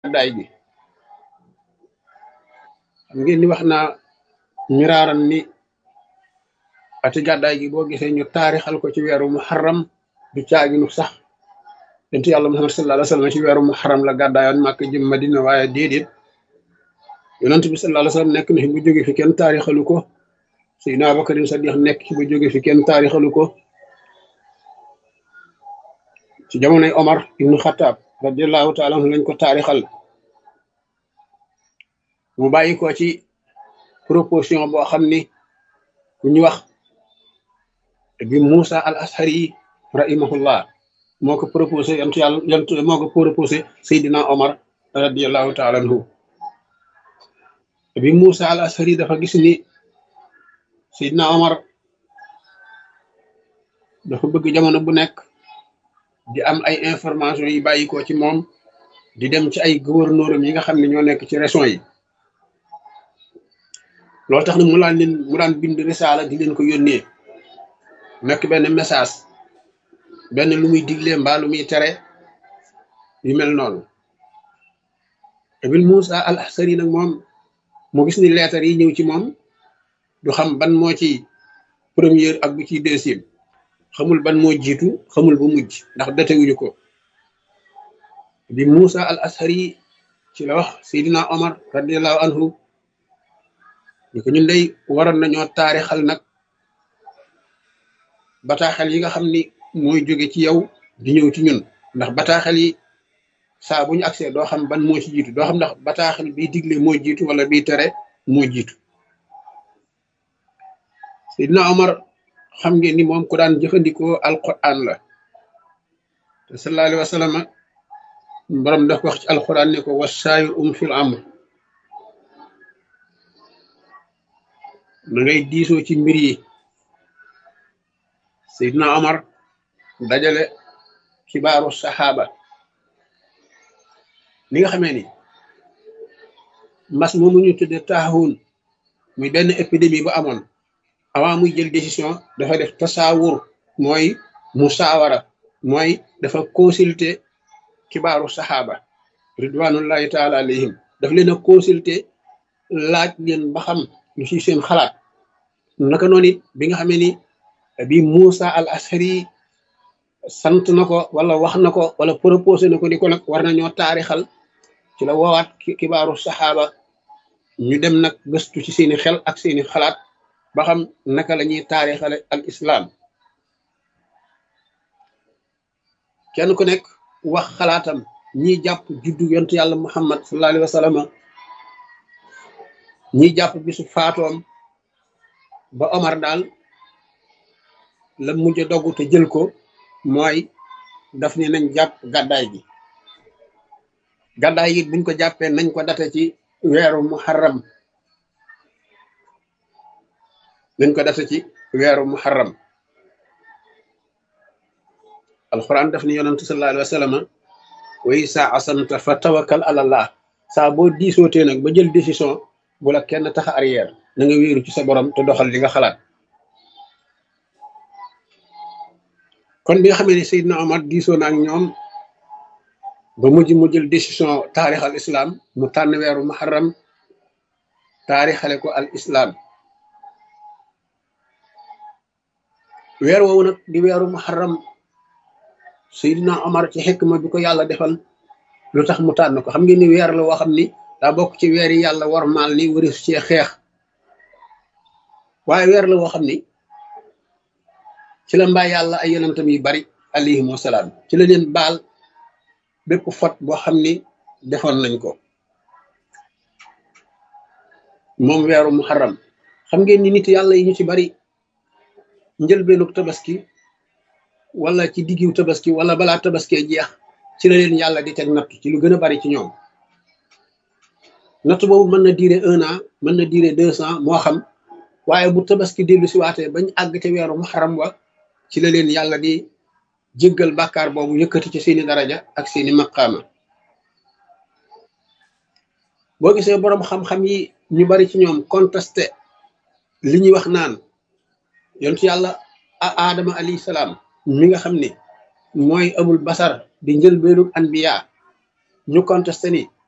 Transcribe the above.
gàddaay gi xam ngeen ni wax naa miraaran ni ati gàddaay gi boo gisee ñu taarixal ko ci weeru muharram du caaginu sax yonent yàlla muhammad sallallahu alayhi wa sallam ci weeru muharram la gàddaayoon màkk jëm madina waaye déedéet yonent bi sallallahu alayhi wa sallam nekk na fi bu jóge fi kenn taarixalu ko Seydina Abubakarin Sadiq nekk ci ba jóge fi kenn taarixalu ko ci jamonoy Omar ibnu Xataab radiallahu taala anhu lañ ko taarixal mu bàyyi ko ci proposition boo xam ni ku ñu wax bi Moussa al Ashari rahimahullah moo ko proposé yantu yàlla yantu moo ko proposé Seydina Omar radiallahu taala anhu bi Moussa al Ashari dafa gis ni Seydina Omar dafa bëgg jamono bu nekk di am ay information yi bàyyi ko ci moom di dem ci ay gouverneur yi nga xam ne ñoo nekk ci région yi loolu tax na mu daan leen mu daan bind risaala di leen ko yónnee nekk benn message benn lu muy digle mbaa lu muy tere yu mel noonu Ibn Moussa al Ashari nag moom mu gis ni leetar yi ñëw ci moom du xam ban moo ci première ak bu ci deuxième xamul ban moo jiitu xamul bu mujj ndax datewuñu ko bi Moussa al Ashari ci la wax Seydina Omar radiallahu anhu ñu ko ñun day waroon nañoo taarixal nag bataaxel yi nga xam ni mooy jóge ci yow di ñëw ci ñun ndax bataaxel yi saa bu ñu agsee doo xam ban moo ci jiitu doo xam ndax bataaxel biy digle moo jiitu wala biy tere moo jiitu Seydina Omar xam ngeen ni moom ku daan jëfandikoo alquran la te sallallahu alayhi wa sallam borom daf ko wax ci alquran ne ko wasaayir um fil amr na ngay diisoo ci mbir yi Seydina Omar dajale xibaaru saxaaba li nga xamee ni mas moomu ñu tudde taahun muy benn épidémie bu amoon avant muy jël décision dafa def tasaawur mooy musaawara mooy dafa consulter xibaaru saxaaba ridwanullahi taala alayhim daf leen a consulter laaj leen ba xam lu ci seen xalaat naka noonu it bi nga xamee ni bi Moussa al Ashari sant na ko wala wax na ko wala proposé na ko ni ko nag war nañoo taarixal ci la woowaat xibaaru saxaaba ñu dem nag gëstu ci seeni xel ak seeni xalaat ba xam naka la ñuy taarixale al islam kenn ku nekk wax xalaatam ñi jàpp juddu yontu yàlla muhammad sallallahu alayhi wa sallam ñi jàpp bisu faatoom ba Omar daal la mujj a dogg te jël ko mooy daf ni nañ jàpp gàddaay gi gàddaay gi buñ ko jàppee nañ ko date ci weeru muharram nañ ko date ci weeru muharram alquran daf ni yonantu sallallahu alayhi wa sallam way saa asanta fa tawakkal ala allah saa boo diisootee nag ba jël décision bu la kenn tax a arrière na nga wéeru ci sa borom te doxal li nga xalaat kon bi nga xamee ne Seydina Omar diisoo na ak ñoom ba mujj mu jël décision taarix al islam mu tànn weeru muharram taarixale ko al islam weer woowu nag di weeru muharram Seydina Omar ci xikma bi ko yàlla defal lu tax mu tànn ko xam ngeen ni weer la woo xam ni daa bokk ci weer yi yàlla war maal ni wari cee xeex waaye weer la woo xam ni ci la mbaa yàlla ay yonentam yu bari alayhim wasalaam ci la leen baal bépp fot boo xam ni defoon nañ ko moom weeru muharram xam ngeen ni nit yàlla yi ñu ci bari njëlbeenug tabaski wala ci diggiw tabaski wala balaa tabaskee jeex ci la leen yàlla di teg natt ci lu gën a bari ci ñoom natt boobu mën na durer un an mën na durer deux ans moo xam waaye bu tabaski dellu si waatee bañ àgg ca weeru muharram wa ci la leen yàlla di jéggal bàkkaar boobu yëkkati ci seeni daraja ak seeni maqaama boo gisee boroom xam-xam yi ñu bari ci ñoom contesté li ñuy wax naan yontu yàlla aadama alayhi salaam mi nga xam ne mooy abul basar di njëlbeenug anbiya ñu contesté ni